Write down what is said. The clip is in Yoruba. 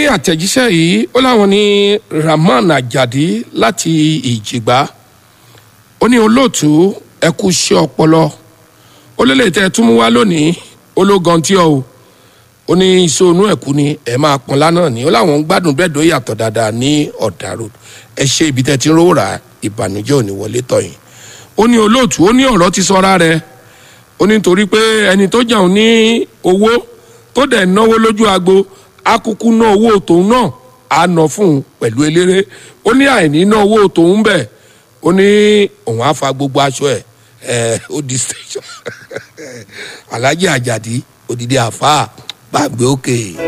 àtẹ̀jíṣẹ́ yìí ó láwọn ní rahman ajadi láti ìjìgbá ó ní olóòtú ẹ kú iṣẹ́ ọpọlọ ó lélẹ̀ tẹ́ ẹ tún mú wá lónìí ó ló gan tí ọ o ó ní iṣẹ́ onú ẹ̀kú ni ẹ máa pọn lánàá ni ó láwọn ń gbádùn bẹ́ẹ̀ dó yàtọ̀ dáadáa ní ọ̀dà road ẹ ṣe ibi tẹ́ ti ń rówó rà ìbànújẹ́ ò ní wọlé tọ̀yìn ó ní olóòtú ó ní ọ̀rọ̀ ti sọra rẹ̀ ó ní torí pé ẹni tó jẹun ní owó tó dẹ̀ náwó lójú agbo akuku ná owó tòun náà á ná fún un pẹ̀lú eléré ó ní àìní ná owó tòun bẹ̀ ó ní òun á fa gbogbo aṣọ ẹ̀ ẹ̀ ó di station alhaji ajadi odidi àfa gbàgbé òkè.